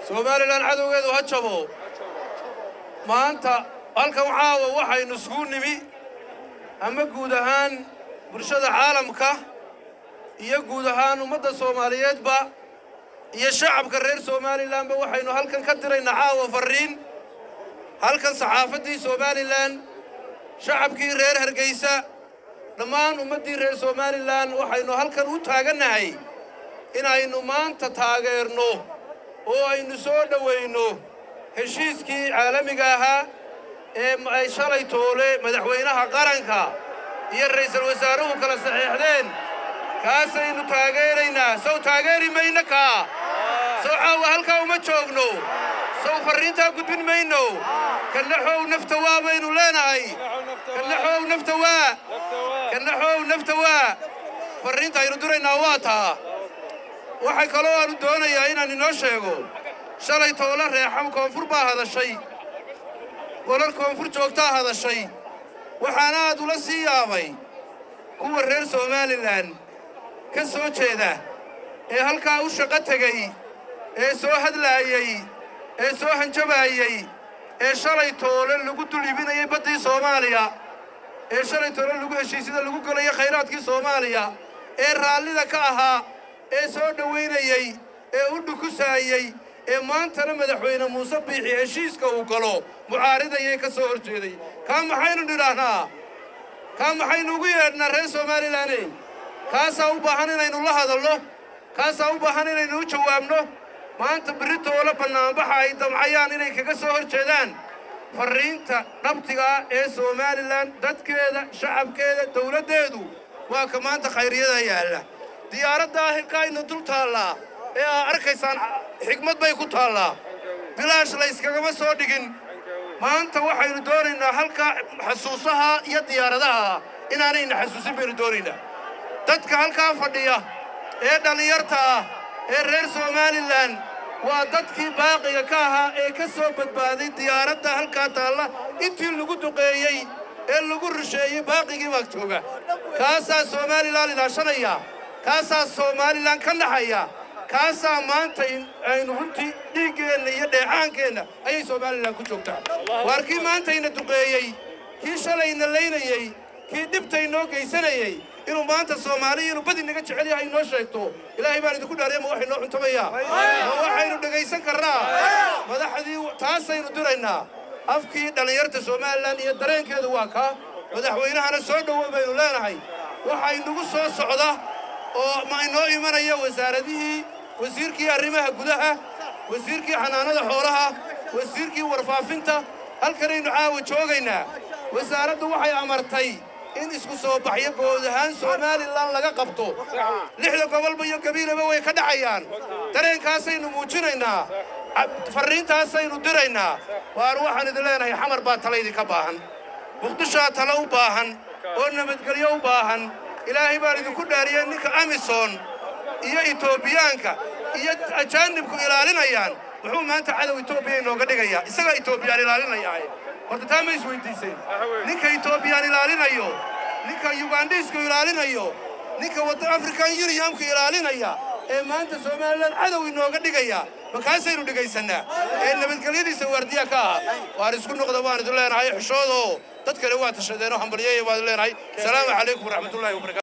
somalilan cadowgeedu ha jabo maanta halkan caawa waxaynu isugu nimi ama guud ahaan bulshada caalamka iyo guud ahaan ummadda soomaaliyeedba iyo shacabka reer somalilanba waxaynu halkan ka diraynaa caawa farriin halkan saxaafaddii somalilan shacabkii reer hargeysa dhammaan ummaddii reer somalilan waxaynu halkan u taagannahay inaynu maanta taageerno oo aynu soo dhowayno heshiiskii caalamiga ahaa ee ay shalay toole madaxweynaha qaranka iyo ra'iisul wasaaruhu kala saxiixdeen kaasaynu taageeraynaa sow taageeri mayno kaa sow caawa halkaa uma joogno sow farriintaa gudbin mayno kannaxow nafta waa baynu leenahay kannaxow nafta waa kannaxow nafta waa farriinta aynu diraynaa waa taa waxay kaloo aanu doonayaa inaan inoo sheego shalay toole reexam koonfur baa hadashay golal koonfur joogtaa hadashay waxaana aad ula sii yaabay kuwa reer somalilan ka soo jeeda ee halkaa u shaqo tegey ee soo hadlaayey ee soo hanjabaayey ee shalay toole lagu dul ibinayay baddii soomaaliya ee shalay toole lagu heshiisyada lagu gelayo khayraadkii soomaaliya ee raallida ka ahaa ee soo dhowaynayey ee u dhukusaayey ee maantana madaxweyne muuse biixi heshiiska uu galo mucaaridayay ka soo hor jeeday kaa maxaynu nidhaahnaa kaa maxaynu ugu yeedhnaa reer somalilaney kaasaa u baahan inaynu la hadalno kaasaa u baahan inaynu u jawaabno maanta berritoola bannaanbaxa ay damcayaan inay kaga soo hor jeedaan farriinta dhabtigaa ee somalilan dadkeeda shacabkeeda dawladdeedu waa ka maanta khayriyada yaalla diyaaraddaa hilkaaynu dul taallaa ee aa arkaysaan xigmad bay ku taallaa bilaash layskagama soo dhigin maanta waxaynu doonaynaa halkaa xasuusaha iyo diyaaradaha inaanayna xasuusin baynu doonaynaa dadka halkaa fadhiya ee dhallinyarta ah ee reer somalilan waa dadkii baaqiga ka ahaa ee ka soo badbaaday diyaaradda halkaa taalla intii lagu duqeeyey ee lagu rusheeyey baaqigii baa jooga kaasaa somalilan ilaashanaya kaasaa somalilan ka naxaya kaasaa maanta aynu runtii dhiiggeenna iyo dheecaankeenna ayay somalilan ku joogtaa waar kii maantayna duqeeyey kii shalayna laynayey kii dhibtaynoo geysanayey inuu maanta soomaaliya inuu badi naga jecel yahay inoo sheegto ilaahay baan idinku dhaariya ma waxay noo cuntamaya ma waxaynu dhegaysan karnaa madaxdii taasaynu diraynaa afkii dhallinyarta somalilan iyo dareenkeedu waa kaa madaxweynahana soo dhowo baynu leenahay waxaa inagu soo socda oo ma inoo imanaya wasaaradihii wasiirkii arrimaha gudaha wasiirkii xanaanada xoolaha wasiirkii warfaafinta halkanaynu caawa joogaynaa wasaaraddu waxay amartay in isku soo baxyo guud ahaan somalilan laga qabto lixda gobolba iyo gabiilaba way ka dhacayaan dareenkaasaynu muujinaynaa farriintaasaynu diraynaa waar waxaan idin leenahay xamar baa tala idinka baahan muqdishaa tala u baahan oo nabadgelyo u baahan ilaahay baan idinku dhaariyey ninka amisom iyo etoobiyaanka iyo ajaanibku ilaalinayaan muxuu maanta cadow etoobiya inooga dhigayaa isagaa etoobiyaan ilaalinayaae horta taa ma isweydiiseen ninka etoobiyaan ilaalinayo ninka yugandhiisku ilaalinayo ninka wadda african uniyamku ilaalinaya ee maanta somalilan cadow inooga dhigaya makaasaynu dhigaysannaa ee nabadgelyadiisa waardiya ka ah waar isku noqda waan idin leenahay xishoodoo dad kale waa tashadeenoo hambalyaya waan idin leenahay asalaamu calaykum waraxmatullahi wabarakatu